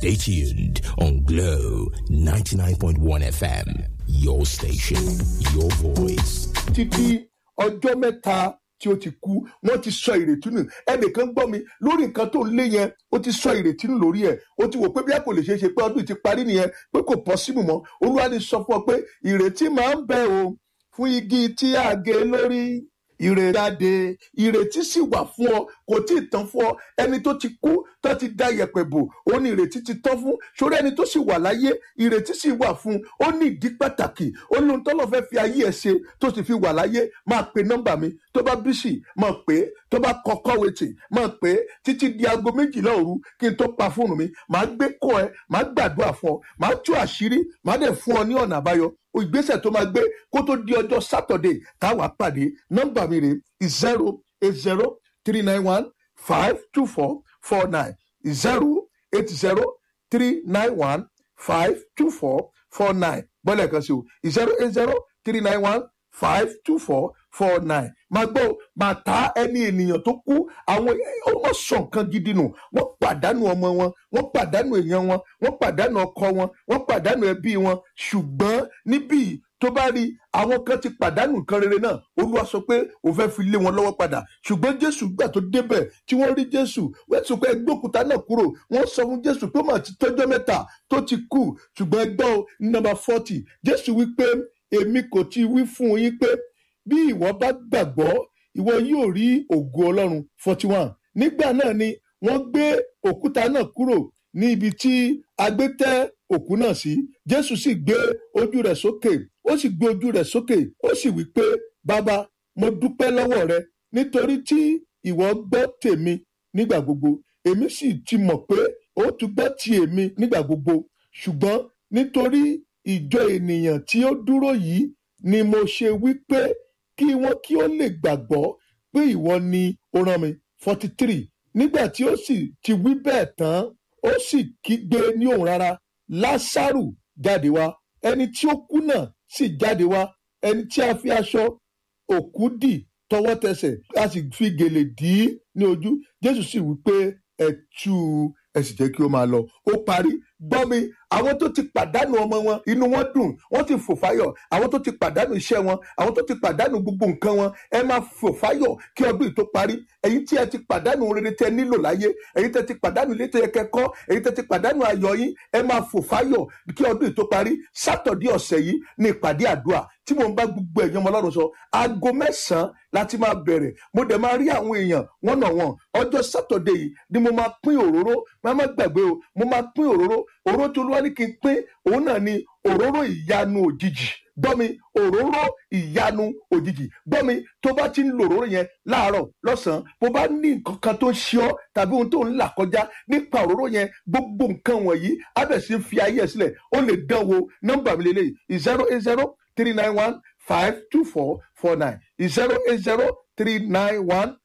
Stay tuned on Glow 99.1 FM. Your station, your voice. títí ọjọ́ mẹ́ta tí ó ti kú wọ́n ti sọ ìrètí nù ẹnìkan gbọ́ mi lórí nǹkan tó ń lé yẹn ó ti sọ ìrètí nù lórí ẹ̀ ó ti wò pé bí a kò lè ṣeé ṣe pé ọdún yìí ti parí nìyẹn pé kò pọ́sibù mọ́ olúwa ni sọ fún ọ pé ìrètí máa ń bẹ o fún igi tí a gé lórí ìrèjáde ìrètí sì wà fún ọ kò tí ì tán fún ọ ẹni tó ti kú tó ti da yẹ̀pẹ̀ bò ó ní ìrètí ti tán fún sórí ẹni tó sì wà láyé ìrètí sì wà fún ó ní ìdí pàtàkì ó ní ohun tọ́lọ́ fẹ́ fi ayé ẹ̀ ṣe tó sì fi wà láyé máa pe nọ́mbà mi tó bá bísì máa pè é tó bá kọ́kọ́ wetì máa pè é títí di aago méjìlá òru kí n tó pa fóònù mi máa gbé kọ́ ẹ máa gbàdúrà fún ọ máa tú àṣírí máa dẹ̀ fún ọ ní ọ̀nà àbáyọ ìgbésẹ̀ tó máa gbé kó tó di ọjọ́ sátọ̀dẹ̀ táwa pàdé nọ́mbà mi rè zero eight zero three nine one five two four four nine zero eight zero three nine one five two four four nine bọ́lẹ̀ kan sí o zero eight zero three nine one five two four four nine máa gbọ́ máa ta ẹni ènìyàn tó kú àwọn ọmọ sọ nǹkan gidi nù wọ́n pàdánù ọmọ wọn wọ́n pàdánù èèyàn wọn wọ́n pàdánù ọkọ wọn wọ́n pàdánù ẹbí wọn ṣùgbọ́n níbí tó bá rí àwọn kan ti pàdánù nǹkan rere náà olúwa sọ pé òun fẹ́ fi lé wọn lọ́wọ́ padà ṣùgbọ́n jésù gbà tó débẹ̀ tí wọ́n rí jésù wọ́n sọ pé ẹgbẹ́ òkúta náà kúrò wọ́n sọ fún jésù pé màá ti tọ́jọ́ mẹ́ta tó ti kú ṣùgbọ́n ẹgbẹ́ o nọ́mbà forty jésù wí pé èmi kò ti wí fún yín pé bí ìwọ bá gbàgbọ́ ìwọ yóò rí ògo ọlọ́run forty one nígbà náà ni wọ́n gbé òkúta náà kúrò ní ibi tí a gbé tẹ́ òkú náà sí jésù sì gbé ojú rẹ̀ sókè ó sì gbé ojú rẹ̀ sókè ó sì wí pé bàbá mo dúpẹ́ lọ́wọ́ rẹ nítorí tí ìwọ gbọ́ tèmi nígbà gbogbo èmi sì ti mọ̀ pé ó tún gbọ́ ti èmi nígbà gbogbo ṣùgbọ́n nítorí ìjọ ènìyàn tí ó dúró yìí ni mo ṣe wí pé kí wọ́n kí ó lè gbàgbọ́ pé ìwọ ni ó rán mi forty three nígbà tí ó sì ti wí bẹ́ẹ̀ tán ó sì kígbe ní òun rárá lásàrù jáde wá ẹni tí ó kú náà sì jáde wá ẹni tí a fi aṣọ òkú dì tọwọ́ tẹsẹ̀ a sì fi gèlè dì í ní ojú jésù sì wí pé ẹ tú u ẹ sì jẹ́ kí ó máa lọ ó parí gbọ́ mi àwọn tó ti pàdánù ọmọ wọn inú wọn dùn wọ́n ti fò fáyọ̀ àwọn tó ti pàdánù iṣẹ́ wọn àwọn tó ti pàdánù gbogbo nǹkan wọn ẹ máa fò fáyọ̀ kí ọdún yìí tó parí ẹ̀yin tí ẹ ti pàdánù rere tẹ nílò láyé ẹ̀yin tẹ ti pàdánù ilé tó yẹ kẹ́kọ́ ẹ̀yin tẹ ti pàdánù ayọ̀ yín ẹ máa fò fáyọ̀ kí ọdún yìí tó parí sátọ̀dí ọ̀sẹ̀ yìí ní ìpàdé àdúrà tí mo ń bá gbogbo ẹ̀yàn ọmọ ọlọ́run sọ aago mẹ́sàn-án láti máa bẹ̀rẹ̀ mo dẹ̀ máa rí àwọn èèyàn wọ́n nà wọ́n ọjọ́ sátọ̀dé yìí ni mo máa pín òróró máa má gbàgbé o mo máa pín òróró òróró tí olúwa ní kí n pín òun náà ni òróró ìyanu òjijì gbọ́mi òróró ìyanu òjijì gbọ́mi tó bá ti ń lo òróró yẹn láàárọ̀ lọ́sàn-án bó bá ní nǹkan kan tó ń ṣe ọ́ tàbí ohun tó ń là kọjá nípa òróró yẹn gbogbo nǹkan wọ̀nyí abẹ̀sí fi ayé ẹ̀ sílẹ̀ ó lè dán wo nọ́mbà mi lélẹ́yìí zero eight zero three nine one five two four four nine zero eight zero three nine one